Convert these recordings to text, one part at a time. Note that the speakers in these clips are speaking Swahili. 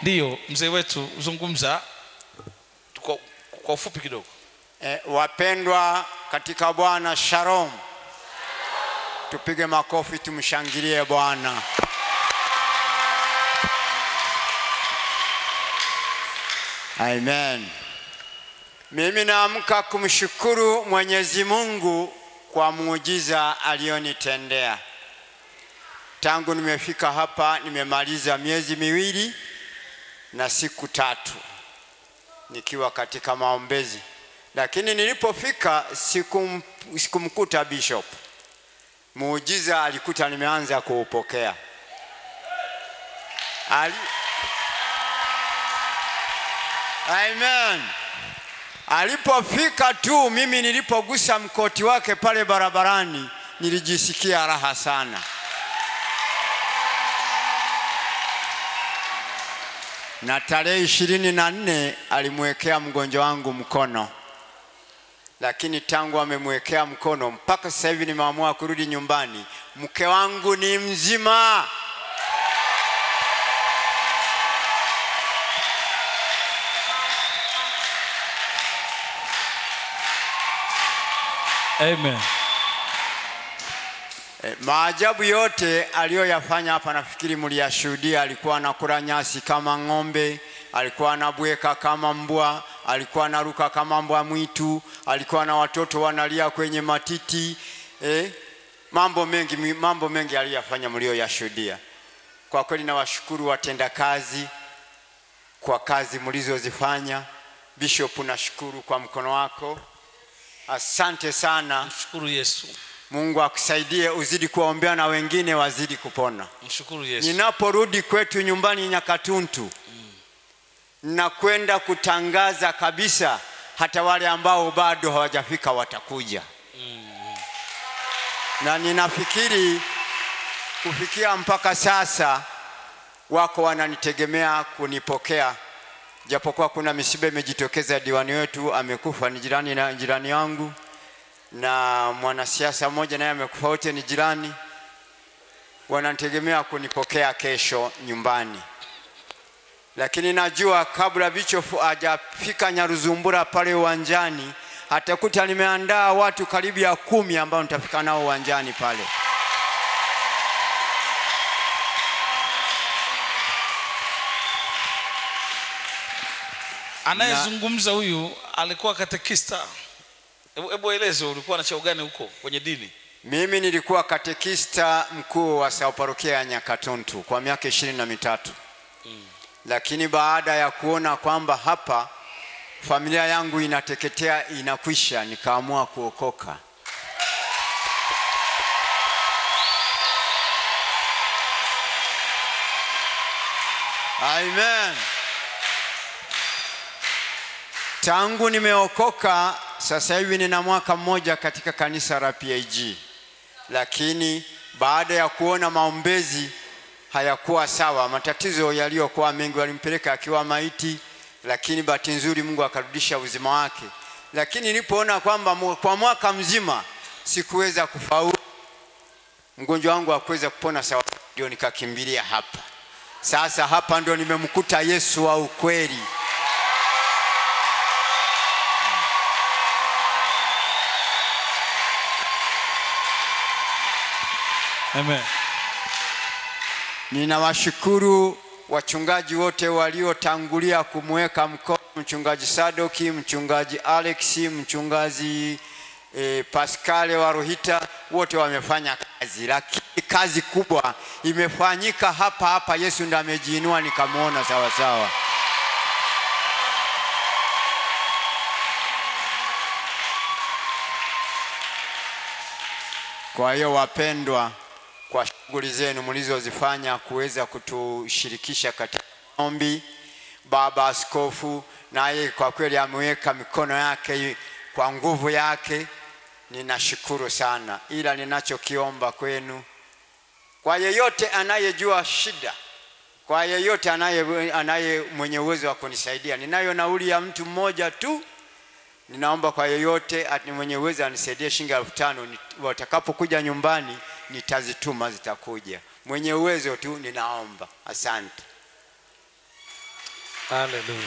ndiyo mzee wetu zungumza kwa, kwa ufupi kidogo E, wapendwa katika Bwana, shalom. Tupige makofi tumshangilie Bwana. Amen. Mimi naamka kumshukuru Mwenyezi Mungu kwa muujiza alionitendea. Tangu nimefika hapa nimemaliza miezi miwili na siku tatu nikiwa katika maombezi, lakini nilipofika sikum, sikumkuta bishop. Muujiza alikuta nimeanza kuupokea. Ali... Amen. Alipofika tu, mimi nilipogusa mkoti wake pale barabarani, nilijisikia raha sana. na tarehe ishirini na nne alimwekea mgonjwa wangu mkono, lakini tangu amemwekea mkono mpaka sasa hivi nimeamua kurudi nyumbani, mke wangu ni mzima. amen E, maajabu yote aliyoyafanya hapa nafikiri mliyashuhudia. Alikuwa anakula nyasi kama ng'ombe, alikuwa anabweka kama mbwa, alikuwa anaruka kama mbwa mwitu, alikuwa na watoto wanalia kwenye matiti e, mambo mengi, mambo mengi aliyafanya mlioyashuhudia. Kwa kweli nawashukuru watendakazi kwa kazi mlizozifanya. Bishop, nashukuru kwa mkono wako, asante sana. mshukuru yesu Mungu akusaidie uzidi kuwaombea na wengine wazidi kupona. mshukuru yesu Ninaporudi kwetu nyumbani Nyakatuntu, nakwenda kutangaza kabisa, hata wale ambao bado hawajafika watakuja, na ninafikiri kufikia mpaka sasa wako wananitegemea kunipokea, japokuwa kuna misiba imejitokeza. Diwani wetu amekufa, ni jirani na jirani yangu na mwanasiasa mmoja naye amekufa, wote ni jirani. Wanategemea kunipokea kesho nyumbani, lakini najua kabla bichofu hajafika Nyaruzumbura pale uwanjani, atakuta nimeandaa watu karibu ya kumi ambao nitafika nao uwanjani pale. anayezungumza huyu alikuwa katekista hebu hebu eleze ulikuwa na cheo gani huko kwenye dini Mimi nilikuwa katekista mkuu wa sao parokia ya Nyakatuntu kwa miaka ishirini na mitatu lakini baada ya kuona kwamba hapa familia yangu inateketea inakwisha, nikaamua kuokoka. Amen. Tangu nimeokoka sasa hivi nina mwaka mmoja katika kanisa la PAG, lakini baada ya kuona maombezi hayakuwa sawa, matatizo yaliyokuwa mengi, walimpeleka akiwa maiti, lakini bahati nzuri Mungu akarudisha uzima wake. Lakini nilipoona kwamba mu- kwa mwaka mzima sikuweza kufaulu, mgonjwa wangu hakuweza kupona sawa, ndio nikakimbilia hapa. Sasa hapa ndio nimemkuta Yesu wa ukweli. amen Ninawashukuru wachungaji wote waliotangulia kumweka mkono, mchungaji Sadoki, mchungaji Alex, mchungaji e, Pascale wa Ruhita, wote wamefanya kazi, lakini kazi kubwa imefanyika hapa hapa. Yesu ndiye amejiinua, nikamwona sawa sawa. Kwa hiyo wapendwa, kwa shughuli zenu mlizozifanya kuweza kutushirikisha katika maombi, baba askofu naye kwa kweli ameweka mikono yake kwa nguvu yake, ninashukuru sana, ila ninachokiomba kwenu, kwa yeyote anayejua shida, kwa yeyote anaye, anaye mwenye uwezo wa kunisaidia, ninayo nauli ya mtu mmoja tu ninaomba kwa yeyote ati mwenye uwezo anisaidie shilingi elfu tano ni- watakapokuja nyumbani nitazituma zitakuja mwenye uwezo tu ninaomba asante haleluya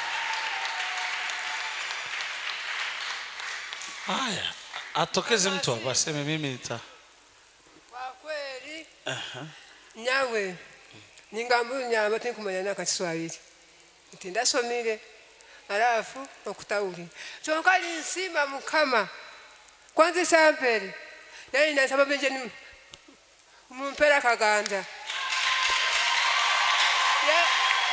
haya atokeze mtu hapa aseme mimi nita kwa kweli nyawe ningambu nyamba tinkumanya naka kiswahili nti ndasomile alafu okutawuli kyonka ninsima mukama kwanza isampere naye nasaba benje ni mumpera kaganda Ya-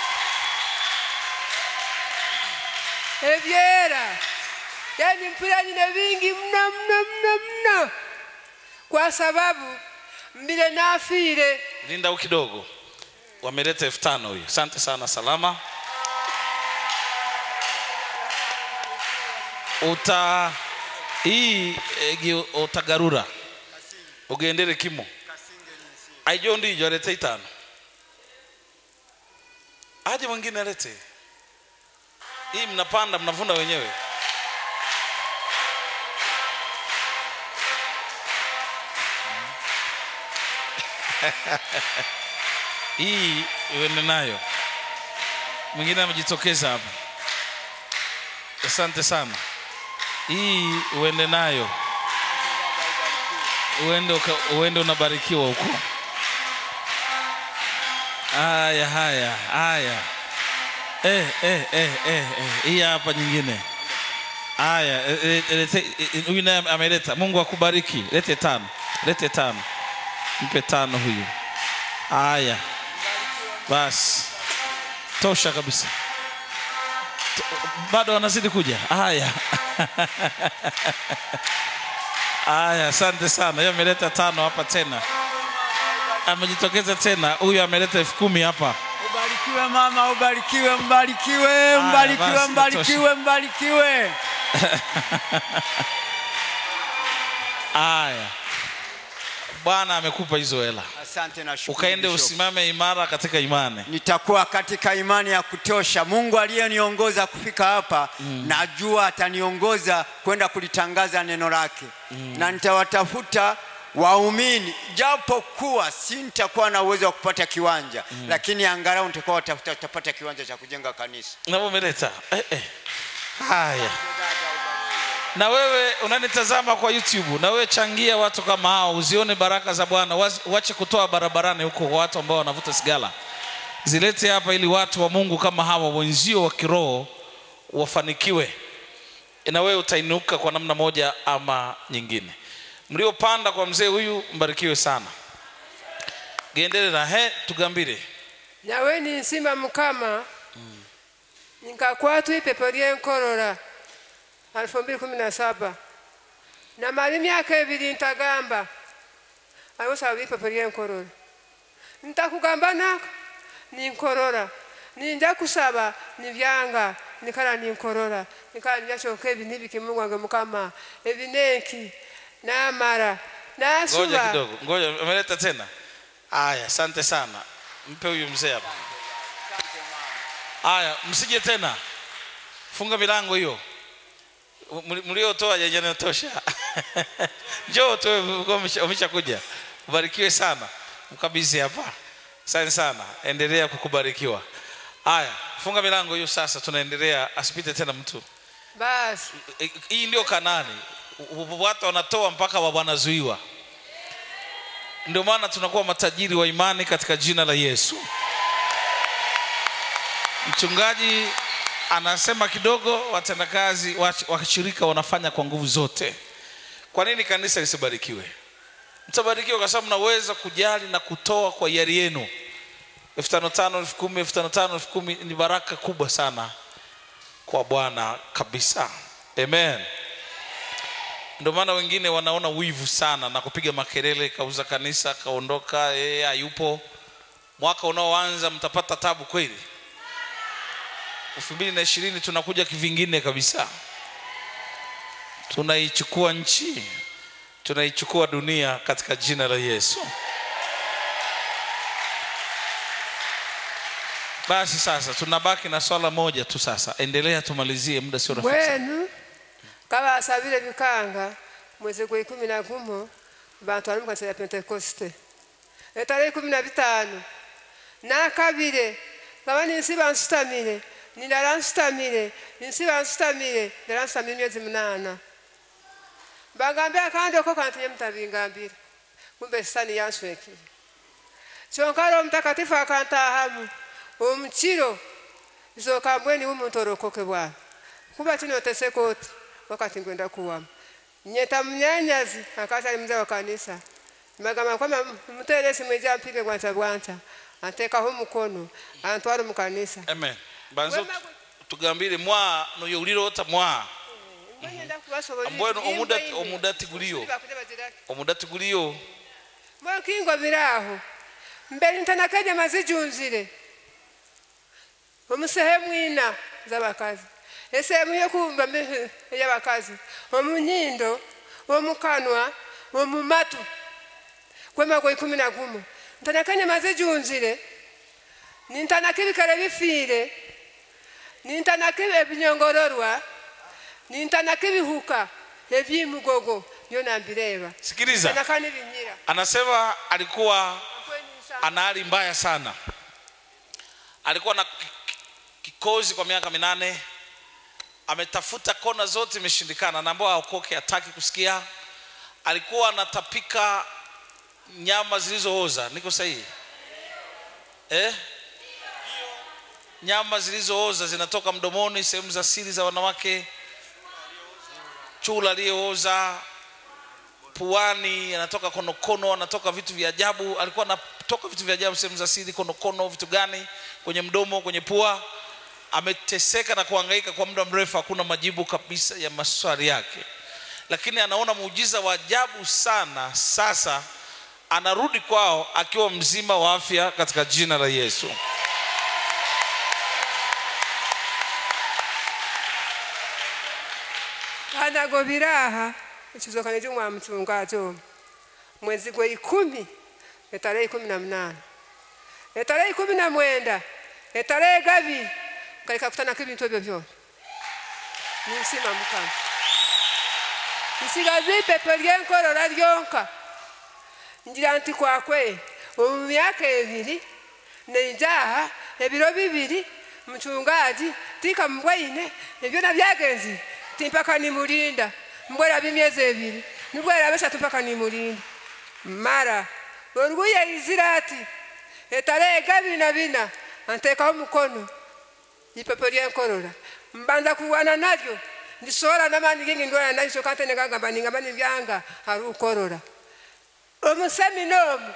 ebyera yani mpira nyina vingi mno mno mno mno kwa sababu mbile nafire linda u kidogo wameleta elfu tano huyo asante sana salama uta hii egi utagarura ugendere kimo aijo ndijo alete itano aje mwingine alete hii mnapanda mnavuna wenyewe hii uende nayo mwingine amejitokeza hapa asante sana hii uende nayo uende, uka- uende unabarikiwa huko haya haya haya eh, eh, eh, eh, eh. hii hapa nyingine haya eh, eh, lete- eh, huyu naye ameleta mungu akubariki lete tano lete tano mpe tano huyu haya basi tosha kabisa To- bado wanazidi kuja haya haya asante sana hiyo ameleta tano hapa tena amejitokeza tena huyu ameleta elfu kumi hapa ubarikiwe mama ubarikiwe mbarikiwe mbarikiwe basi, mbarikiwe mbarikiwe haya bwana amekupa hizo hela asante na shukuru ukaende Bishop. usimame imara katika imani nitakuwa katika imani ya kutosha mungu aliyeniongoza kufika hapa mm. najua ataniongoza kwenda kulitangaza neno lake mm. na nitawatafuta waumini japo kuwa si nitakuwa na uwezo wa kupata kiwanja mm. lakini angalau nitakuwa watafuta utapata kiwanja cha kujenga kanisa na umeleta eh, eh. haya na wewe unanitazama kwa youtube na wewe changia watu kama hao uzione baraka za bwana Waz- wache kutoa barabarani huko kwa watu ambao wanavuta sigara zilete hapa ili watu wa mungu kama hawa wenzio wa kiroho wafanikiwe na wewe utainuka kwa namna moja ama nyingine mliopanda kwa mzee huyu mbarikiwe sana gendere na he tugambire nawe ninsima mukama nkakwatwa ipepo lyenkorora alfu mbili kumi na saba namala emyaka ebiri ntagamba aliwosaba ipepo lyenkorora ntakugamba naka ninkorora ninja kusaba nibyanga nikala ninkorora nikala nibyashoka ebi nibiki mungu wange mukama ebi nenki namara ngoja nasuba kidogo ngoja ameleta tena haya asante sana mpe huyu mzee hapa haya msije tena funga milango hiyo Mli- mliotoa janatosha njoo tu umesha kuja ubarikiwe sana mkabidhi hapa asante sana endelea kukubarikiwa haya funga milango hiyo sasa tunaendelea asipite tena mtu basi hii ndio kanani watu wanatoa mpaka wa- wanazuiwa ndio maana tunakuwa matajiri wa imani katika jina la yesu mchungaji anasema kidogo watendakazi wach- washirika wanafanya kwa nguvu zote kwa nini kanisa lisibarikiwe mtabarikiwa kwa sababu mnaweza kujali na kutoa kwa hiari yenu elfu tano tano elfu kumi elfu tano tano elfu kumi ni baraka kubwa sana kwa bwana kabisa amen ndio maana wengine wanaona wivu sana na kupiga makelele kauza kanisa kaondoka yeye hayupo mwaka unaoanza mtapata tabu kweli elfu mbili na ishirini tunakuja kivingine kabisa tunaichukua nchi tunaichukua dunia katika jina la yesu basi sasa tunabaki na swala moja tu sasa endelea tumalizie muda sio rafiki sana. mwenu kabasabile bikanga mwezi gwa ikumi na gumo bantu bali mukanisa ya pentekoste etara ikumi na bitano nakabire ngaba ninsi bansutamire ninaransitamire ninsi bansitamire ndaransitamire emyezi munana bagambira kandi oko kantinye mutabingambira kumbe sitani yanswekire kyonka roho mutakatifu akantahamu omukiro izoka mbweni w'omuntu orokoke bwawe kuba kinotese koti wakati ngwenda kuwamu nyeta munyanyazi akati ali mzee wa kanisa magamba kwamba mutere simu ija mpige bwanza bwanza antekaho mukono antwara mu kanisa amen banzo Wema gwe- tugambire mwa noyo ulirota mwa Mbonyenda kubasobolera ambwenu ibintu omudati by'imbe. omudati guliyo Bakuja bagirake. omudati guliyo Mbona kingo biraho mbere ntanakaje mazijunzire omusehemu ina z'abakazi esehemu yokumva mi- ey'abakazi omunyindo omukanwa omumatu kwemago ikumi na gumu ntanakanye mazijunzire nintanaka ebikere bifiire nintanaka ebinyongororwa nintanaka ebihuka ebyimugogo byona mbireba sikiliza ntanaka n'ibinyira anasema alikuwa ana hali mbaya sana alikuwa na ki- ki- kikozi kwa miaka minane ametafuta kona zote imeshindikana naambao aokoke hataki kusikia alikuwa anatapika nyama zilizooza niko sahihi eh? nyama zilizooza zinatoka mdomoni sehemu za siri za wanawake chula aliyooza puani anatoka konokono anatoka vitu vya ajabu alikuwa anatoka vitu vya ajabu sehemu za siri konokono vitu gani kwenye mdomo kwenye pua ameteseka na kuhangaika kwa muda mrefu hakuna majibu kabisa ya maswali yake lakini anaona muujiza wa ajabu sana sasa anarudi kwao akiwa mzima wa afya katika jina la yesu hanago biraha ekizokane jumwa mchungajo mwezi gwe ikumi etarehe ikumi na munana etarehe ikumi na mwenda etarehe gabiri kaleka kutanako ebintu ebyo byona ninsima mukama nsigaza ipepe ryenkorora ryonka ngira nti kwakwe omu myaka ebiri nenjaha ebiro bibiri mchungaji tika mbwaine ebyona byagenzi timpaka nimulinda mbwera bimyezi ebiri nibwera besatu mpaka nimulinda mara oruguye izira ati etarehe gabiri na bina antekaho mukono ipepe ryenkorora mbanza kuwana nalyo ndisohora n'abandi gingi ndwara nayo kante negagamba ningamba nibyanga hari ukorora omusemina omu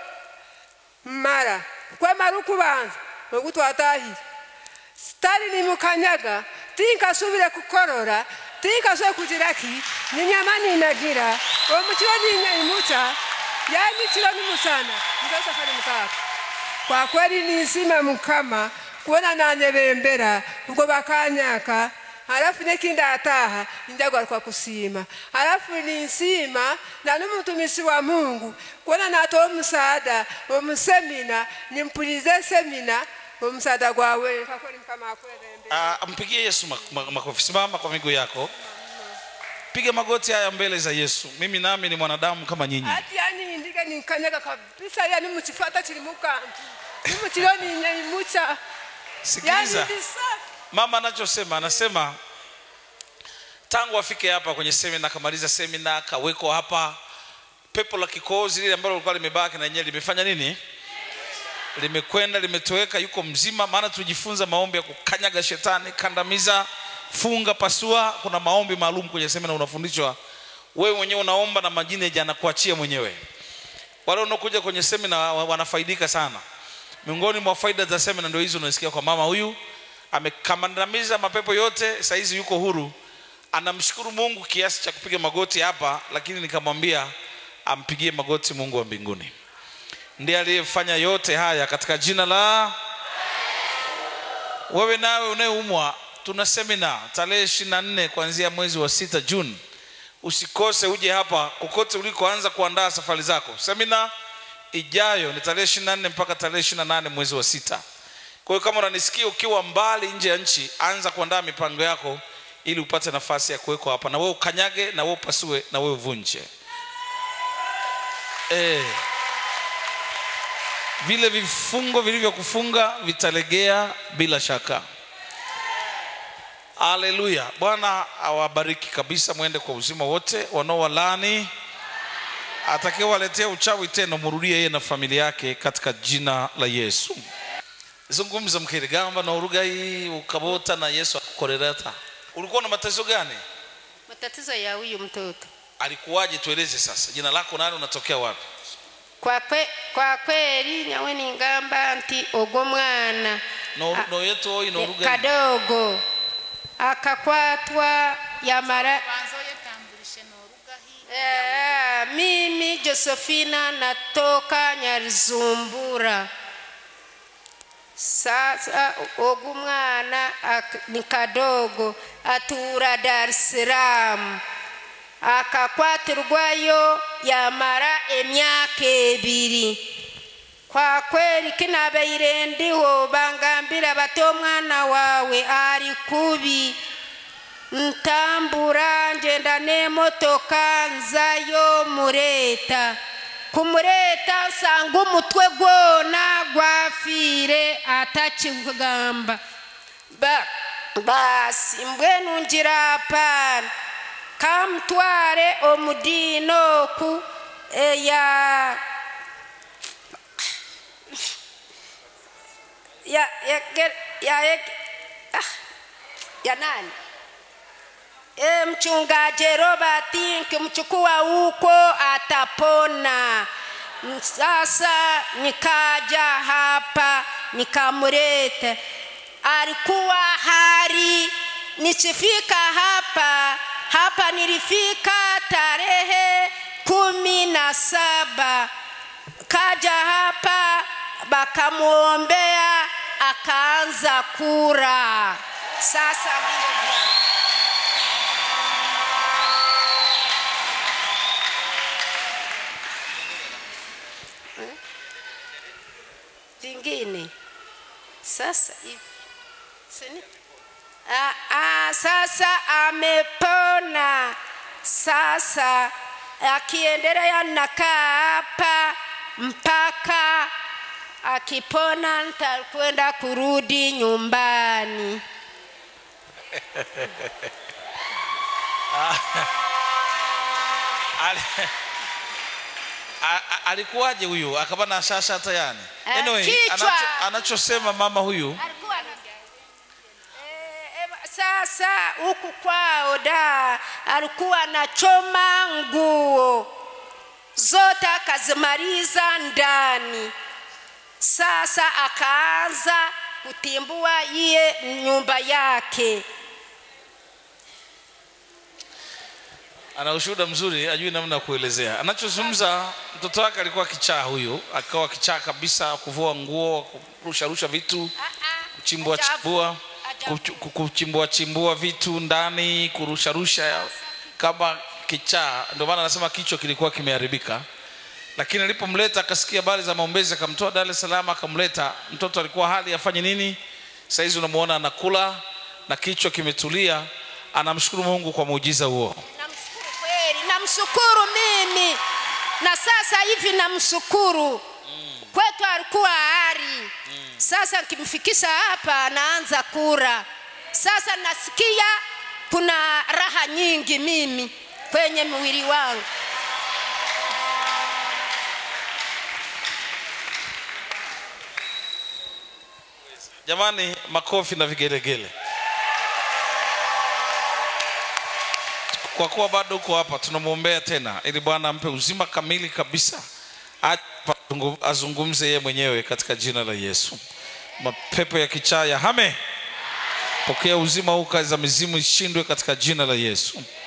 mara kwemara ukubanza ogu twatahire sitari nimukanyaga tinkasubire kukorora tinkasubire kugiraki ninyama ninagira omukiro ninyaimuca yanikiro nimusana ndosafari mukaka kwa kweli nisima mukama kuona nanyebembera ubwo bakanyaka halafu nekindi ataha njagwa kwa kusima halafu ninsima na n'umutumisi wa mungu kuona natoa omusaada omusemina nimpulize semina omusaada gwawe kwa kweli mukama akwebembera Ah, mpigie yesu mak- mak- makofi simama kwa miguu yako piga magoti haya mbele za yesu mimi nami ni mwanadamu kama nyinyi ati yani ndike ninkanyaga kabisa yani mukifata kiri mukantu nimukiro ninyaimuca yani sikiliza ndi safi mama anachosema anasema tangu afike hapa kwenye semina akamaliza semina akawekwa hapa pepo la kikohozi lile ambalo lilikuwa limebaki na yenyewe limefanya nini limekwenda limetoweka yuko mzima maana tulijifunza maombi ya kukanyaga shetani kandamiza funga pasua kuna maombi maalum kwenye semina unafundishwa wewe mwenyewe unaomba na majini yanakuachia mwenyewe wale wanaokuja kwenye semina wa- wanafaidika sana miongoni mwa faida za semina ndio hizo unasikia kwa mama huyu amekandamiza mapepo yote saizi yuko huru anamshukuru mungu kiasi cha kupiga magoti hapa lakini nikamwambia ampigie magoti mungu wa mbinguni ndiye aliyefanya yote haya katika jina la wewe nawe unayeumwa tuna semina tarehe ishiri na nne kuanzia mwezi wa sita juni usikose uje hapa kokote ulikoanza kuandaa safari zako semina ijayo ni tarehe ishiri na nne mpaka tarehe ishiri na nane mwezi wa sita kwa hiyo kama unanisikia ukiwa mbali nje ya nchi anza kuandaa mipango yako ili upate nafasi ya kuwekwa hapa na wewe ukanyage na wewe upasue na wewe uvunje eh vile vifungo vilivyokufunga vitalegea bila shaka haleluya bwana awabariki kabisa mwende kwa uzima wote wanaowalani atakayewaletea uchawi tena murudie yeye na familia yake katika jina la yesu zungumza mkirigamba na urugai ukabota na yesu akukorerata ulikuwa na matatizo gani matatizo ya huyu mtoto alikuwaje tueleze sasa jina lako nani unatokea wapi kwa, kwe, kwa kweli nyawe ningamba nti ogwo mwana no, Ah, no yetu oyi no eh, urugai kadogo akakwatwa yamara banza oyetambulishe n'oruga hi Eh, mimi Josephina natoka Nyaruzumbura. Sasa ogu mwana ak- ni kadogo atura Dar es Salaam akakwatirwayo yamara emyaka ebiri kwa kweli kinabeire ndiho bangambira bati omwana wawe ari kubi ntambura ngenda n'emotoka nzayo mureta kumureta nsanga umutwe gwona gwafiire atakigamba Ba- basi mbwenu ngira apana kamutware omudino oku eya ya ya ya ya, ah, ya nani e, mchungaji Robert nkimchukua huko atapona. M- Sasa nikaja hapa nikamleta, alikuwa hari. Nisifika hapa hapa, nilifika tarehe kumi na saba kaja hapa bakamwombea akaanza kura. Sasa ndio vingine sasa hivi Sini? Ah, ah, sasa amepona sasa akiendelea nakaa hapa mpaka akipona nitakwenda kurudi nyumbani Ali- A- a- alikuwaje huyu akaba na shasha hata yani Eh, anyway, kichwa. anacho, anachosema mama huyu alikuwa na Eh, eh, sasa huku kwao da alikuwa anachoma nguo zote akazimaliza ndani sasa akaanza kutimbua iye nyumba yake ana ushuhuda mzuri ajui namna ya kuelezea anachozungumza mtoto wake alikuwa kichaa huyu akawa kichaa kabisa kuvua nguo kurusharusha vitu kuchimbua Ajabu. chimbua Ajabu. kuchu- ku- kuchimbua chimbua vitu ndani kurusharusha kama kichaa ndio maana anasema kichwa kilikuwa kimeharibika lakini alipomleta akasikia habari za maombezi akamtoa dar es salaam akamleta mtoto alikuwa hali afanye nini sahizi unamuona anakula na kichwa kimetulia anamshukuru mungu kwa muujiza huo namshukuru kweli namshukuru mimi na sasa hivi namshukuru kwetu alikuwa ari sasa nkimfikisha hapa anaanza kura sasa nasikia kuna raha nyingi mimi kwenye mwili wangu jamani makofi na vigelegele kwa kuwa bado uko hapa tunamwombea tena ili bwana ampe uzima kamili kabisa Aje azungu- azungumze yeye mwenyewe katika jina la yesu mapepo ya kichaa ya hame pokea uzima huu kazi za mizimu ishindwe katika jina la yesu